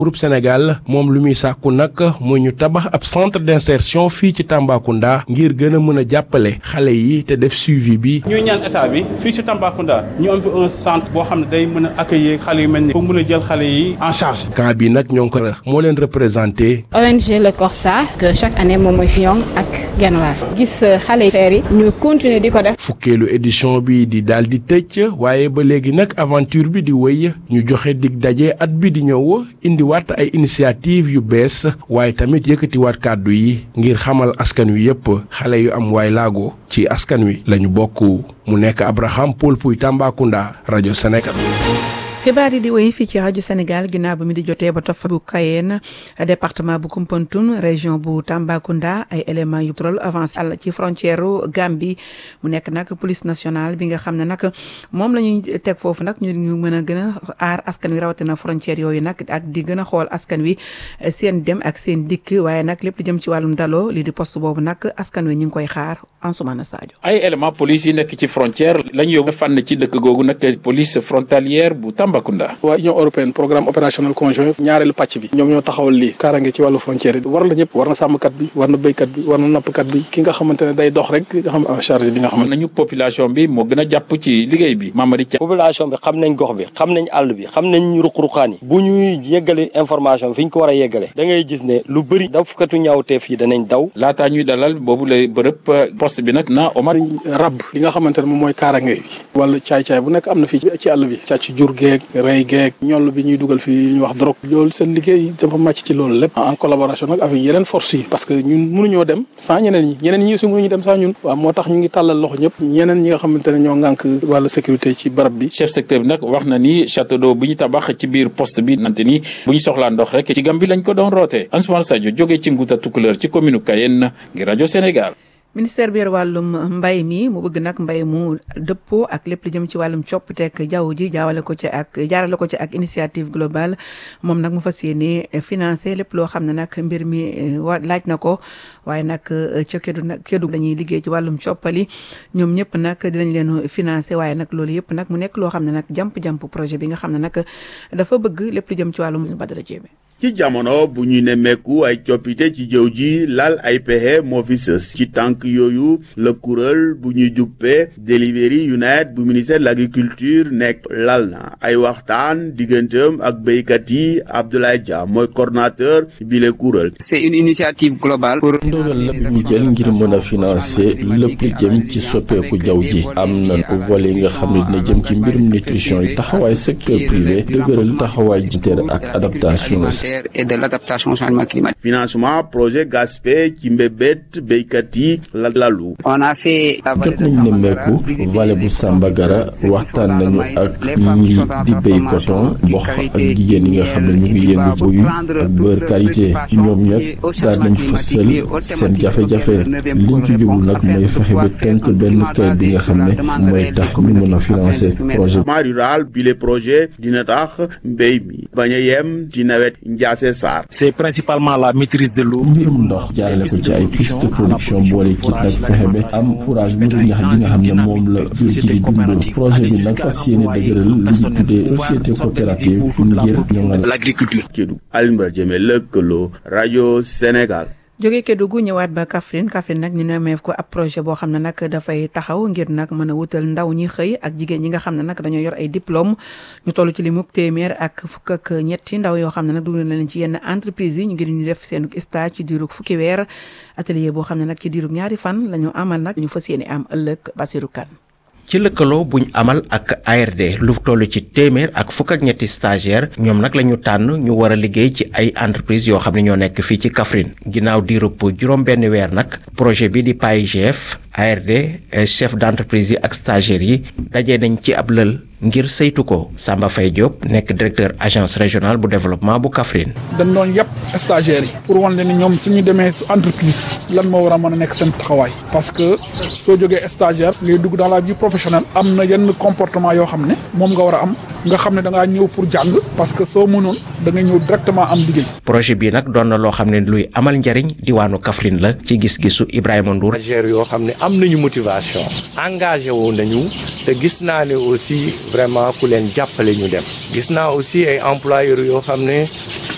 groupe Sénégal moom lu muy sàkku nag mooy ñu tabax ab centre d'insertion fii ci Tambacounda ngir gën a mën a jàppale xale yi te def suivi bi. ñuy ñaan état bi fii ci Tambacounda ñu am fi un centre boo xam ne day mën a accueillir xale yu mel ni pour mën a jël xale yi en charge. cas bi nag ñoo ngi ko moo leen représenté. ONG Le Corsa que chaque année moom mooy fi ak genn waar gis xale yi feer yi ñu continuer di ko def. fukkeelu édition bi di daal di tëj waaye ba léegi nag aventure bi di wéy ñu joxe dig daje at bi di ñëw indi waat ay initiative yu bees waaye tamit yëkkatiwaat kàddu yi ngir xamal askan wi yépp xale yu am waay laago ci askan wi lañu bokk mu nekk Abraham Paul Puy Tambacounda rajo Sénégal. xibaar yi di wéy fii ci rajo Sénégal ginnaaw ba mi di jotee ba tofa bu Kayeen département bu Koumpentoum région bu Tambacounda ay éléments yu troll avancé àll ci frontière Gambie mu nekk nag police nationale bi nga xam ne nag moom la ñuy teg foofu nag ñu ñu mën a gën a aar askan wi rawatina frontière yooyu nag ak di gën a xool askan wi seen dem ak seen dikk waaye nag lépp di jëm ci wàllum daloo lii di poste boobu nag askan wi ñu ngi koy xaar Ansoumana Sadio. ay éléments police yi nekk ci frontière la ñu yóbbu fànn ci dëkk googu nag police frontalière bu Tambacounda. waa Union européenne programme opérationnel conjoint ñaareelu pàcc bi ñoom ñoo taxawal lii kaarange ci wàllu frontière yi war la ñëpp war na sàmmkat bi war na béykat bi war na nappkat bi ki nga xamante ne day dox rek nga xam en charge li nga xamante nañu population bi moo gën a jàpp ci liggéey bi Mamadi Dia population bi xam nañ gox bi xam nañ àll bi xam nañ ruq-ruqaan yi bu ñuy yeggale information fi ñu ko war a yeggale da ngay gis ne lu bëri dafkatu ñaawteef yi danañ daw laataa ñuy dalal boobu la bërëb poste bi nag na Omar rab li nga xamante ne moom mooy kaarange bi wala caay-caay bu nekk am na fii ci àll bi càcc jur geeg rey geeg ñoll bi ñuy dugal fii ñu wax drogue loolu seen liggéey dafa màcc ci loolu lépp en collaboration nag avec yeneen force yi parce que ñun mënuñoo dem sans ñeneen ñi ñeneen ñi aussi mënuñu dem sans ñun waaw moo tax ñu ngi tàllal loxo ñëpp ñeneen ñi nga xamante ne ñoo ngànk wàllu sécurité ci barab bi chef secteur bi nag wax na ni château d'eau bu ñu tabax ci biir poste bi nante ni bu ñu soxlaa ndox rek ci Gambie lañ ko doon rootee Ansoumana Sadio jógee ci Nguuta Tukulër ci commune Kayenne ngir rajo Sénégal ministère bi yor wàllum mbay mi mu bëgg nag mbay mu dëppoo ak lépp li jëm ci wàllum coppiteek jaww ji jaawale ko ci ak jaarale ko ci ak initiative globale moom nag mu fas yéene financé lépp loo xam ne nag mbir mi wa laaj na ko waaye nag ca Kédougou nag Kédougou dañuy liggéey ci wàllum coppali ñoom ñëpp nag dinañ leen financé waaye nag loolu yëpp nag mu nekk loo xam ne nag jàmp-jàmp projet bi nga xam ne nag dafa bëgg lépp li jëm ci wàllum Badara Jéeme ci jamono bu ñu nemmeeku ay coppite ci jëw ji lal ay pexe moo fi sës ci tànk yooyu la kuréel bu ñuy juppee Delivery Unite bu ministère de l'agriculture nekk lal na ay waxtaan digganteem ak béykat yi Abdoulaye Dia mooy coordonnateur bi le kuréel. c'est une initiative globale pour. ndogal la bi ñu jël ngir mën a financer lépp jëm ci soppeeku jaww ji am na volet yi nga xam ne dina jëm ci mbirum nutrition yi taxawaay secteur privé dëgëral taxawaay jiteer ak adaptation. et de l'adaptation au changement climatique. financement projet GASPE ci mbébét béykat yi la lalu. on a fait. jot nañu nemmeeku vallée bu Sambagara waxtaan nañu ak ñi di béy coton mboq ak jigéen yi nga xam ne ñu ngi yëngu buy ak beurre qualité ñoom ñëpp daal nañ fësal seen jafe-jafe liñ ci jublu nag mooy fexe ba tënk benn kayit bi nga xam ne mooy tax ñu mën a financer projet. rural bi le projet dina tax mbéy mi bañ a yem ci nawet. Ndiasse Sarr. c'est principalement la maîtrise de l'eau. mbirum ndox jaarale ko ci ay piste de production boole ci nag fexe ba am fourage bu ñax bi nga xam ne moom la jur gi di dund projet bi nag fas yéene dëgëral li ñu tuddee société coopérative ngir ñoŋal l'agriculture. Kédougou Alioune Badara Diémé lëkkaloo rajo Sénégal. jóge Kédougou ñëwaat ba Kaffrine Kaffrine nag ñu nemeef ko ab projet boo xam ne nag dafay taxaw ngir nag mën a wutal ndaw ñi xëy ak jigéen ñi nga xam ne nag dañoo yor ay diplôme ñu toll ci li muk téeméer ak fukk ak ñetti ndaw yoo xam ne nag dugg na leen ci yenn entreprise yi ñu ngir ñu def seen stage ci diirug fukki weer atelier boo xam ne nag ci diirug ñaari fan la ñu amal nag ñu fas yéene am ëllëg Basirou Kane ci lëkkaloo buñ amal ak ARD lu toll ci téeméer ak fukk ak ñetti stagiaire ñoom nag la ñu tànn ñu war a liggéey ci ay entreprise yoo xam ne ñoo nekk fii ci Kaffrine ginnaaw diirub juróom benn weer nag projet bi di PAIGF ARD chef d'entreprise yi ak stagiaires yi dajee nañ ci ab lël ngir saytu ko Samba Faye Diop nekk directeur agence régionale bu développement bu Kaffrine. dañ doon yàpp stagiaires yi pour wan leen ni ñoom suñu demee entreprise lan moo war a mën a nekk seen taxawaay parce que soo jógee stagiaire ngay dugg dans la vie professionnelle am na yenn comportement yoo xam ne moom nga war a am nga xam ne da ngaa ñëw pour jàng parce que soo mënoon da nga ñëw directement am liggéey. projet bii nag doon na loo xam ne luy amal njariñ diwaanu Kaffrine la ci gis-gisu Ibrahima Ndour. yoo xam ne am nañu motivation engagé wu nañu te gis naa ne aussi vraiment ku leen jàppale ñu dem gis naa aussi ay employeurs yoo xam ne